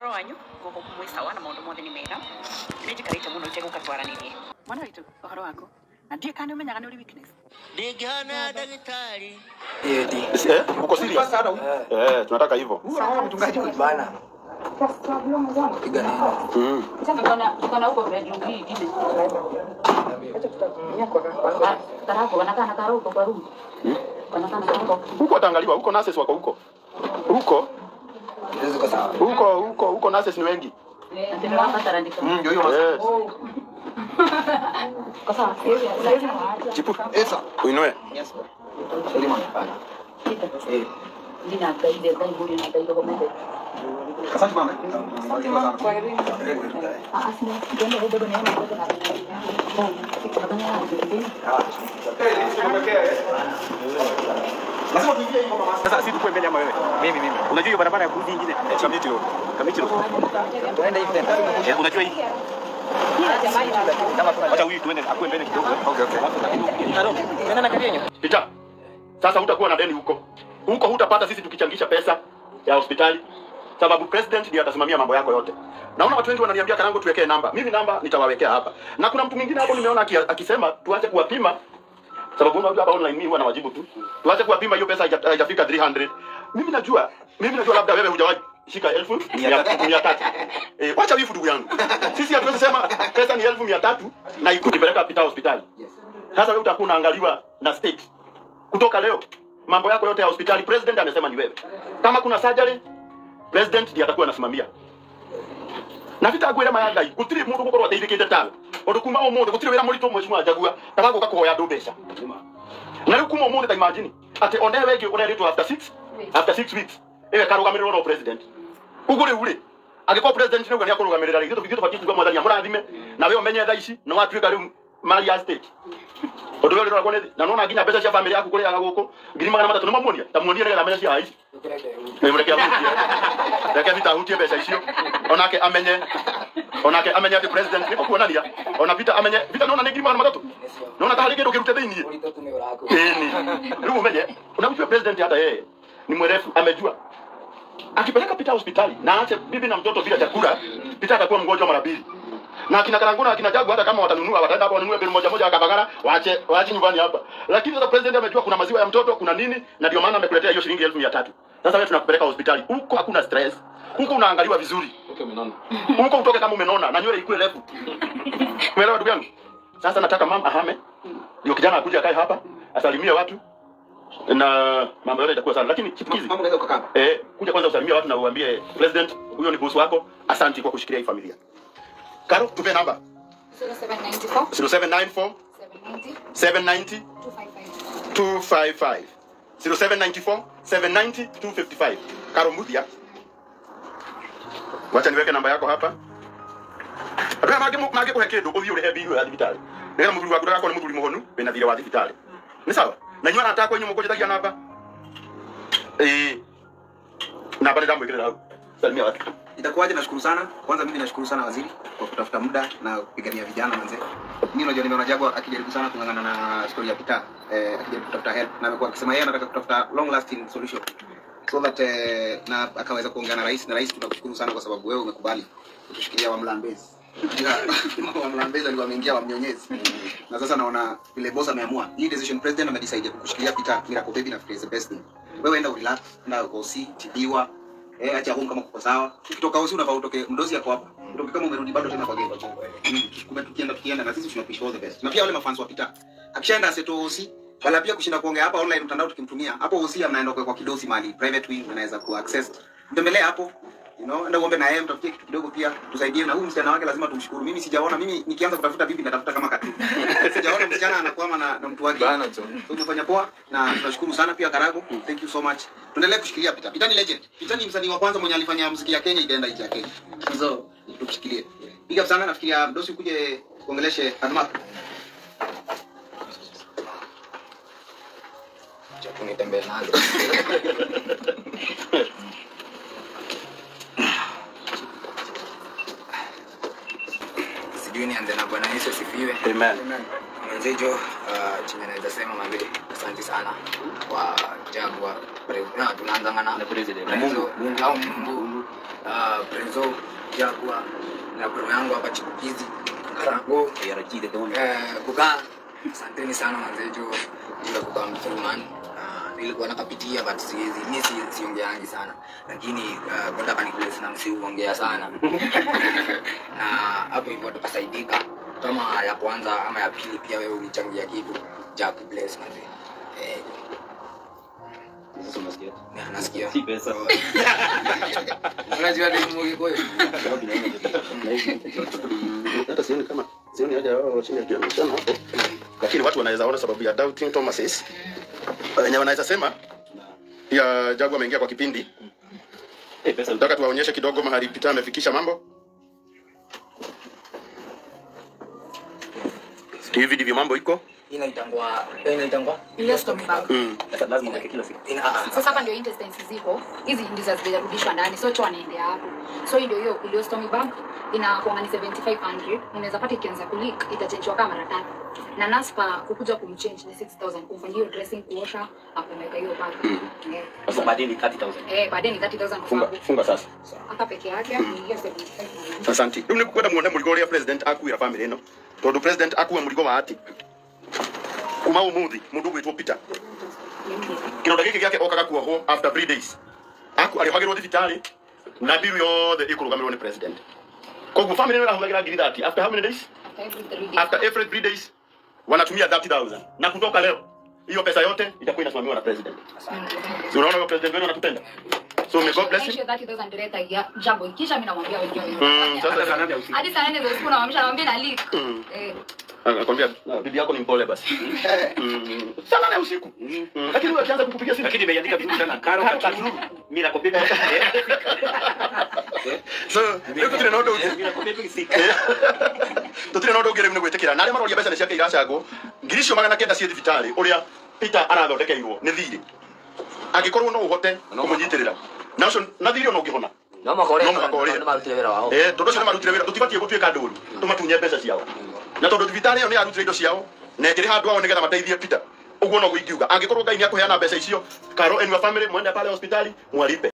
Ũhoro wanyu ngũkũ mwĩ sawa na maũndũ mothe nĩ mega nĩ njikarĩte mũno itegũka twaranĩrie mwana witũ ũhoro waku na ndiĩ kana nĩ ũmenyaga nĩ ũrĩ weakness Ndingĩhana ndagĩtarĩ Eh, uko serious? Eh, tunataka hivyo. Bana. Piga neno. Mm. Kana huko bedroom hii ingine. Karako wanakana karoko kwa room. Wanakana karoko. Huko ataangaliwa, huko nurses wako huko. Huko, Hizo ziko sawa. huko, huko, huko nurses ni wengi. Ndio hapa tarandika. Mm, ndio hiyo. Eh, Kwa sawa. chipu. Esa, uinue. Yes. Sorry man. Bana. Eh. Nina kaide kai buri na kaide kwa mbele. Asante mama. Ah, asina. Ndio ndio bado neema kwa na. Tunafanya hivi. Lazima tuingie hivyo mama. Sasa sisi tukue mbele ama wewe? Mimi mimi. Unajua hiyo barabara ya kurudi nyingine? Kamiti road. Kamiti road. Tuende hivi tena. Eh, unajua hii? Kama kuna Acha huyu tuende akue mbele kidogo. Okay okay. Haro. Tena na kagenyo. Pita. Sasa hutakuwa na deni huko. Huko hutapata sisi tukichangisha pesa ya hospitali. Sababu president ndiye atasimamia mambo yako yote. Naona watu wengi wananiambia Karango tuwekee namba. Mimi namba nitawawekea hapa. Na kuna mtu mwingine hapo nimeona aki- akisema tuache kuwapima sababu unajua hapa online mimi huwa nawajibu tu. Tuache kuwapima hiyo pesa haija- haijafika 300. Mimi najua, mimi najua labda wewe hujawahi shika elfu mia mia tatu. Eh, wacha wifu ndugu yangu. Sisi hatuwezi sema pesa ni elfu mia tatu na ikupeleka pita hospitali. Sasa wewe utakuwa unaangaliwa na state kutoka leo mambo yako yote ya hospitali president amesema ni wewe kama kuna surgery president ndiye atakuwa anasimamia na vitagwira mayangai gutiri mundu gukorwo ateithikite tawe undu kuma umuthi gutiri wira muritu mheshimiwa jagua taraguka kuhoya andu mbeca na riu kuma umuthi ta imagine ati one wengi ureritwo after 6 after 6 weeks iwe karugamirwo no president ugu riu ri angĩkorwo president nĩuga nĩ akũrũgamĩrĩra rĩ gĩtũ tũbatiĩ kuga mwathani amũrathime na we ũmenye thaa ici nĩ watuĩka rĩu mali ya state ũndũ ũyũ rĩroragwo nĩ thĩ na nona nginya mbeca cia bamĩrĩ yaku kũrĩaga gũkũ ngiri magana matatũ nĩ mamuonia ta muonie nĩgetha amenye cia haici reke ahutie reke vita ahutie mbeca icio onake amenye onake amenye atĩ president nĩ kuonania ona vita amenye vita nona nĩ ngiri magana matatũ nona ta harĩ kĩndũ kĩrute thĩiniĩ Ĩni. Rĩu umenye unamjua president hata yeye ni mwerefu amejua akipeleka Peter hospitali na aache bibi na mtoto bila chakula, Peter atakuwa mgonjwa mara mbili. Na akina Karanguna akina Jagu hata kama watanunua wataenda hapo wanunue beli moja moja akabagara waache waache nyumbani hapa. Lakini sasa president amejua kuna maziwa ya mtoto, kuna nini na ndio maana amekuletea hiyo shilingi elfu mia tatu. Sasa wewe tunakupeleka hospitali. Huko hakuna stress. Huko unaangaliwa vizuri. Huko utoke kama umenona na nywele ikue refu. Umeelewa ndugu yangu? Sasa nataka mama ahame. Ndio kijana akuja akae hapa, asalimie watu na mambo yote itakuwa sana. Lakini chipukizi Mama unaweza kukaa. Eh, kuja kwanza usalimie watu na uambie president, huyo ni boss wako. Asante kwa kushikilia hii familia. Karo, tupe namba 0794 790 255. 0794 790 255. Karo Muthia. Wacha niweke namba yako hapa. Ndio mage mage kuhe kindu uthii urihe bill ya thibitari. Ndio muthuri waku ndako ni muthuri muhonu wina thira wa thibitari. Ni sawa? Na inyuĩ arata akwa inyuĩ mũkũnjĩtagia namba Eh, namba nĩndamwĩkĩrĩra hau salimia watu Itakuwaje? Nashukuru sana. Kwanza mimi nashukuru sana waziri kwa kutafuta muda na kupigania vijana manze. Mimi unajua nimeona Jagwa akijaribu sana kung'ang'ana na story ya Peter eh, akijaribu kutafuta help na amekuwa akisema yeye anataka kutafuta long lasting solution so that eh, na akaweza kuongea na rais na rais tunakushukuru sana kwa sababu wewe umekubali kutushikilia wa Mlambezi. wa Mlambezi alikuwa ameingia wa Mnyonyezi. Na sasa naona vile boss ameamua. Hii decision president amedecide kukushikilia Peter Miracle Baby na is the best thing. Wewe enda urelax, enda ukosi, tibiwa, Eh, acha home kama kuko sawa. Ukitoka usi unafaa utoke mdozi yako hapa. Utoke kama umerudi bado tena kwa game. Mm, tukume tukienda tukienda na sisi tunapush all the best. Na pia wale mafans wa Peter. Akishaenda aseto usi wala pia kushinda kuongea hapa online mtandao tukimtumia. Hapo usi mnaenda kwa kwa kidosi mali private wing anaweza ku access. Mtembelee hapo. You know, enda uombe na yeye mtafutie kitu kidogo pia tusaidie na huyu msichana wake lazima tumshukuru. Mimi sijaona mimi nikianza kutafuta bibi natafuta kama katu. sijaona msichana anakwama na, na mtu wake. Bana tu. So umefanya poa na tunashukuru sana pia Karago. Thank you so much. Tuendelee kushikilia Peter. Peter ni legend. Peter ni msanii wa kwanza mwenye alifanya muziki ya Kenya ikaenda nje ya Kenya. So tumshikilie. Big up sana nafikiria Dosi ukuje kuongeleshe Admark. Chapu nitembee nazo. Sijui nianze na Bwana Yesu asifiwe. amen Mwenzejo, uh, chenye naweza sema mami, asante sana kwa Jagwa. Pre- na tunaanzanga na Na president. Mungu, au Mungu ah, Prezo Jagwa na bro yangu hapa chipukizi Karago eh, kukaa asanteni sana manze jo bila kukaa mzuri man Ah, nilikuwa nakapitia but siwezi mi si- siongeangi sana lakini uh, kwenda kaniplace na msiuongea sana na hapo hivyo tukasaidika kama ya kwanza ama ya pili pia wewe ulichangia kitu Jack bless manze eh, na- nasikia unajua ni Mungu kweli hata sioni kama sioni haja wao chini ya kiamishana hapo, lakini watu wanaweza ona sababu ya doubting Thomases wenye wanaweza sema ya Jagu ameingia kwa kipindi. Nataka tuwaonyeshe kidogo mahali Peter amefikisha mambo. Hivi ndivyo mambo iko. inaitangwa inaitangwa Ile stormy bag. Mm. ina ah, Sasa hapa ndio intestines ziko. Hizi ndizo hazijarudishwa ndani. So choo anaendea hapo. So hii ndio hiyo iliyo stormy bag inakuwa ni 7500. Unaweza pata ikianza kuleak itachangewa kama mara tatu. Na naspa kukuja kumchange ni 6000 kumfanyia hiyo dressing kuosha akumweka hiyo bag. Eh. Sasa baadaye ni 30000. Eh, baadaye ni 30000 Funga kufangu. funga sasa. Hata peke yake ni hiyo 7500. Asante. Riu ni kwenda muone muligo uria president akuira family ino. Tondu president akuwa muligo wa ati. Kuma umuthi mundu gwitwo Peter. Kĩronda gĩkĩ gĩake okaga kuohwo after three days. Aku arĩohagĩrwo thibitarĩ na bill yothe ĩkũrũgamĩrĩrwo nĩ president. Koguo family ĩno ĩrahũthagĩra ngiri thati after how many days? After every three days. After every three days wanatumia 30000 na kutoka leo hiyo pesa yote itakuwa inasimamiwa na president. Si unaona huyo president wenu anatupenda? So may God bless him. Hiyo 30000 direct ya jambo kisha mimi namwambia wengine. Mm, sasa Hadi saa nne za usiku namwambia namwambia na leak. Mm. Eh. Nakwambia ah, bibi yako ni mpole basi. Mm. Sana na usiku. Mm. Lakini wewe akianza kukupigia simu Lakini imeandika vizuri sana. Karo Katuru. Mimi nakopiga. so rĩu tũtirĩ na ũndũ ũngĩ Mimi nakopiga sick. tũtirĩ na ũndũ ũngĩ rĩu nĩ gwĩtĩkĩra na arĩa maroria mbeca nĩ ciake iracangwo ngiri icio magana kenda ciĩ thibitarĩ ũrĩa peter arathondekeirwo nĩ thirĩ angĩkorwo no ũhote kũmũnyitĩrĩra na ũcio na thirĩ ona ũngĩhona no makore No mũhaka ũrĩe. no marutire wĩra wao Eh, tondũ ũcio nĩ marutire wĩra tũtibatiĩ gũtuĩka ndũru tũmatunye mbeca ciao na tondũ thibitarĩ ĩyo nĩ yarutire indo ciao na ĩkĩrĩ handũ ao nĩgetha mateithie peter ũguo noguo ingiuga angĩkorwo ngai nĩ akũheana mbeca icio karo enua family mwende pale hospitali mwalipe